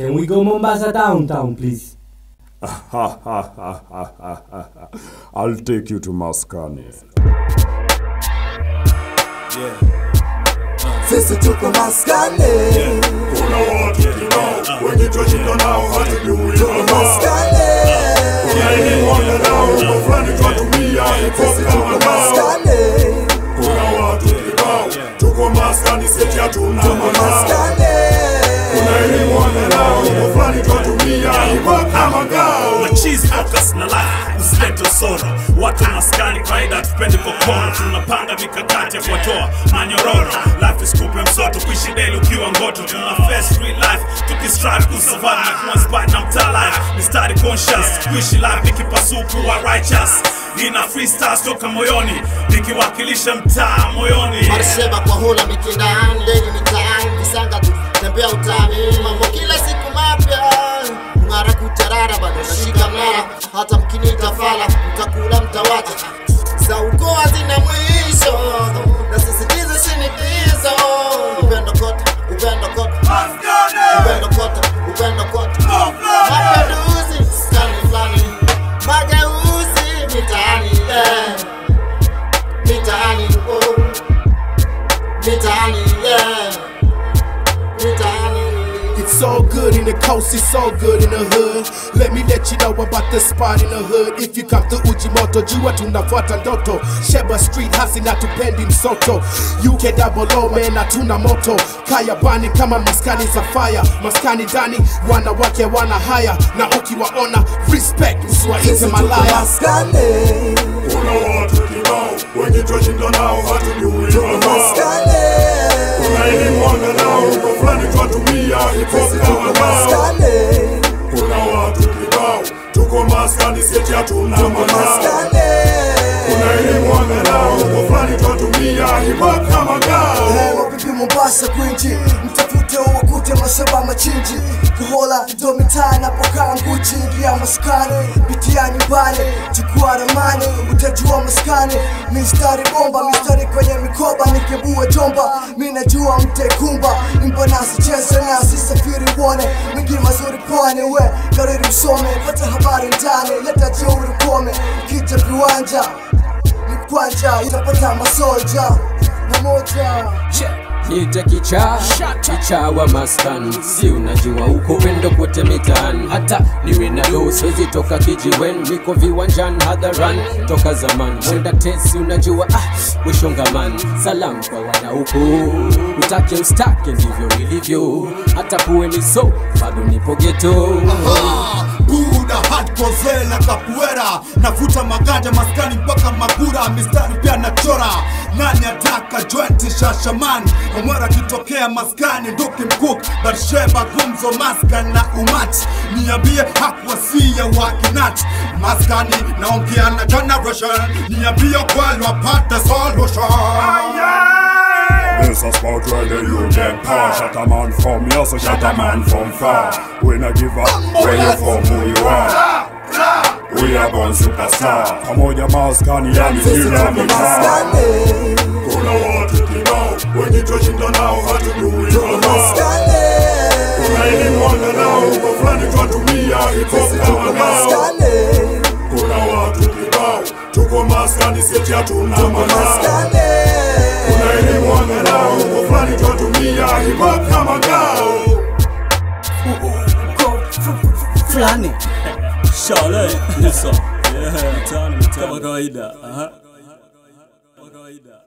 Can we go Mombasa downtown, please? I'll take you to Maskani. Sisi tuko maskani Kuna watu kibao wenye twashinda nao hatujui Tuko hapa. maskani Kuna elimu wanadao kwa fulani twatumia hip hop Sisi kama tuko ngao. maskani Kuna watu kibao tuko maskani seti hatuna Tuko makao. maskani Kuna elimu wanadao kwa fulani twatumia hip hop kama ngao. machizi focus na life usilete usoro watu maskani kawaida tupendi kokoro tunapanga mikakati ya kuwatoa manyororo life is kupe msoto kuishi daily ukiwa ngoto tuna face real life tukistrive kusurvive na kuwa inspired na mtaa life mistari conscious kuishi life nikipasuku wa righteous nina freestyle toka moyoni nikiwakilisha mtaa moyoni Marseba kwa hula mikindani, leni mitaani, visanga tu tembea utani, mambo kila siku mapya ng'ara kutarara, bado nashika mnara, hata mkiniita fala mtakula mtawacha, za ukoo hazina mwisho, na sisitiza shinikizo, upendo kote, upendo kote, upendo kote, upendo kote, mapinduzi skani fulani, mageuzi mitaani, eh, mitaani, oh mitaani yeah mitaani It's all good in the coast, it's all good in the hood. Let me let you know about the spot in the hood. If you come to Ujimoto, jua tunafuata ndoto. Sheba Street hasi na tupendi msoto. UK double O man hatuna moto. Kaya bani kama maskani za fire. Maskani ndani wanawake wana haya na ukiwaona respect usiwaite Sisi tuko malaya. maskani Kuna watu kibao wenye twashinda nao hatujui Tuko hapa. maskani Kuna elimu wanadao kwa fulani twatumia hip hop Sisi kama tuko ngao. maskani Kuna watu kibao tuko maskani seti hatuna Tuko makao. maskani Kuna elimu wanadao kwa fulani twatumia hip hop kama ngao. Eh, mabibi Mombasa kwinji mtafute uwakute masaba machinji kuhola ndo mitaa napokaa nguchi ingia maskani pitia nyumbani chukua ramani utajua maskani mistari bomba mistari kwenye mikoba nikibua jomba mi najua mtekumba imba nasi cheze nasi safiri uone mingi mazuri pwani we kariri msome pata habari ndani leta jeuri kome kita viwanja ni kwanja utapata masolja pamoja Nite kichaa kichaa wa maskani, si unajua uko wendo kote mitaani, hata niwe na do siwezi toka kijiweni, niko viwanjani hadharani toka zamani, mwenda tesi unajua ah, mwishogamani. Salamu kwa wanauko, utake ustake ndivyo ilivyo, hata kuwe ni so bado nipo geto. buda hardcore zela kapuera navuta maganja maskani mpaka magura mistari pia nachora nani ataka jointi shashaman omwera akitokea maskani duki mkuk barsheba gumzo maskan na umati niambie hakwasia wakinati maskani naongea na generation niambie kweli wapate solution This a spot where the you get power. Shut a man from here, so shut a man from far. We not give up where you from, who you are. We are born superstar. Pamoja maskani yani sisi kila tuko mitaa. maskani Kuna watu kibao wenye twashinda nao hatujui tuko hapa. maskani Kuna elimu wanadao kwa fulani twatumia hip hop sisi kama tuko ngao. maskani Kuna watu kibao tuko maskani seti hatuna tuko makao. maskani Kuna elimu wanadao kwa fulani twatumia hip hop kama ngao. Fulani. Shale, Nilson. Yeah, mtaani, mtaani. Kama kawaida. Aha. Kama kawaida.